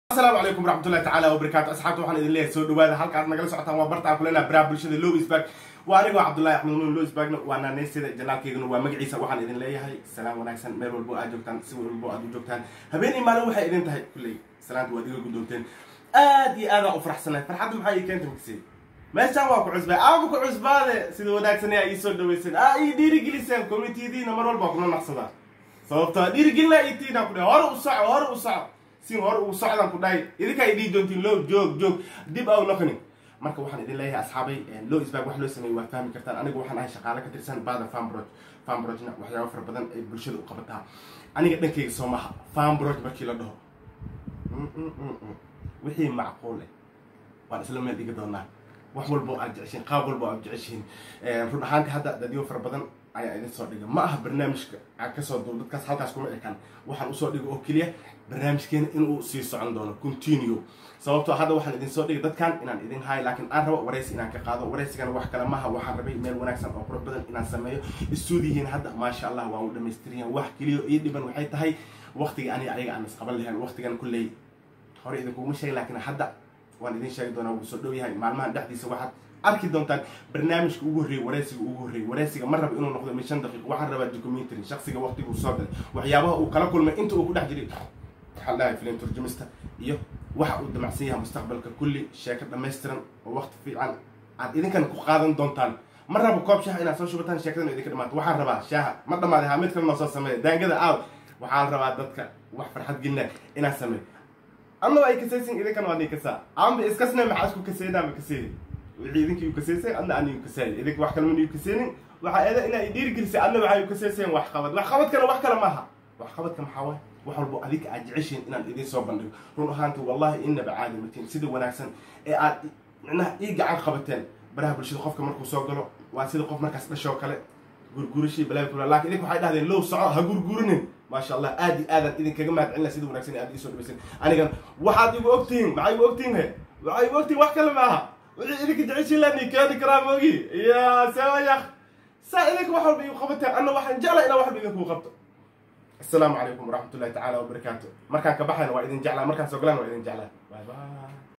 asalaamu calaykum waraxmatullahi tacaala wabarakaatu asxaabta waxaan idin leeyahay soo dhawaada halka aad nagala socotaan waa barta aan kuleenaha baraha bulshada lowisburg waa anigoo cabdullahi axmed nuun lowisburgna waa naaneysyada janaalkeyguna waa magaciisa waxaan idin leeyahay salaam wanaagsan meel walbo aad joogtaan si walbo aad u joogtaan habeen iyo maalin waxay idin tahay kulley salaanta waad iga guddoonteen aad iyo aadaan u faraxsanahay farxadda maxaa ii keenta makasey meeshaan waa ku cusbaa aagu ku cusbaade sida wanaagsan ayaa ii soo dhaweyseen aa ii dhiirigeliseen communitiyadiina mar walba kuna naqsadaa sababtoo dhiirigelina ii tiina ku dhahay hore u soco hore u soco si hore ugu socdaan ku dhahay idinkaa idii doontiin loo joog joog dib aw noqonin marka waxaan idin leeyahay asxaabay loo isbaag wax loo sameeyey waad fahmi kartaan anigu waxaan ahay shaqaale ka tirsan baada farmbrog farmbrogna waxyaaba fara badan ay bulshada u qabataa aniga dhankayga soo maha farmbrog markii la dhaho wixii macquul eh waan isla meel dhigi doonaa wax walbo aad jeceshiin qaab walbo aad jeceshiin run ahaanti hadda dadyo fara badan ayaa idin soo dhiga ma aha barnaamijka aan kasoo duub dadkaas halkaas kuma ekaan waxaan usoo dhiga oo keliya barnaamijkeena inuu sii socon doono continue sababtoo hadda waxaan idin soo dhigay dadkan inaan idin haayo laakiin aan rabo waraysi inaan ka qaado waraysigana wax kale maha waxaan rabay meel wanaagsan oo qurux badan inaan sameeyo istuudiyihiin hadda maasha allah waan u dhamaystiriyan wax keliya ii dhiban waxay tahay waqtiga aniga ayaga aan isqaban lahayn waqtigan kulley hore idinkuguma sheegay laakiin hadda waan idin sheegi doonaa wuu soo dhow yahay maalmahan dhexdiisa waxaad arki doontaan barnaamijka ugu horreeyey waraysiga ugu horreeyey waraysiga ma rabo inuu noqdo min shan daqiiq waxaan rabaa documentary shaksiga waqtiguu soo galay waxyaabaha uu kala kulmay inta uu ku dhex jiray waxaan dhahay filim turjumista iyo waxa uu damacsan yahay mustaqbalka kulli sheeko dhammaystiran oo waqti fiican aad idinkan ku qaadan doontaan ma rabo koob shaaha inaad soo shubataan sheekadana idinka dhamaato waxaan rabaa shaaha ma dhamaaday haa mid kale noo soo sameeya daangada aaw waxaan rabaa dadka wax farxad gelina inaan sameeyo annaba ay kasaysin idinkan waa nii kasaa amba iskasne maxaa isku kaseynaa ma kaseeyay wixii idinkii u kaseysay adna aan iu kasaayay idinka wax kale mana iu kaseynin waxaa eeda inaa idhiirigelisay adna waxaa iu kaseyseen wax qabad wax qabadkana wax kale maaha wax qabadka maxaa waay wax walbo adinka aad jeceshiin inaan idiin soo bandhigo run ahaanti wallahi inaba caadi matiin sida wanaagsan ee aad micnaha ii gacan qabateen baraha bulshada qofka markuu soo galo waa sida qof markaas dhashoo kale gurgurashii balaa kula lakin idinka waxay dhahdeen low soco ha gurgurinin maasha allah aad iyo aadaan idinkaga mahad celina sida wanaagsan aad iisoo dhabaysan anigana waxaad igu ogtihiin maxaa igu ogtihiin he waxaa igu ogtihiin wax kale maaha wixii idinka jeceshiin lani keeni karaa moogi ya sawayak saa idinka wax walba igu qabateen anna waxaan jeclaa inaan waxba idinkuu qabto asalaamu calaykum waraxmat ullahi tacaala wabarakaatu markaan ka baxayna waa idin jeclaa markaan soo galaan waa idin jeclaa bye bye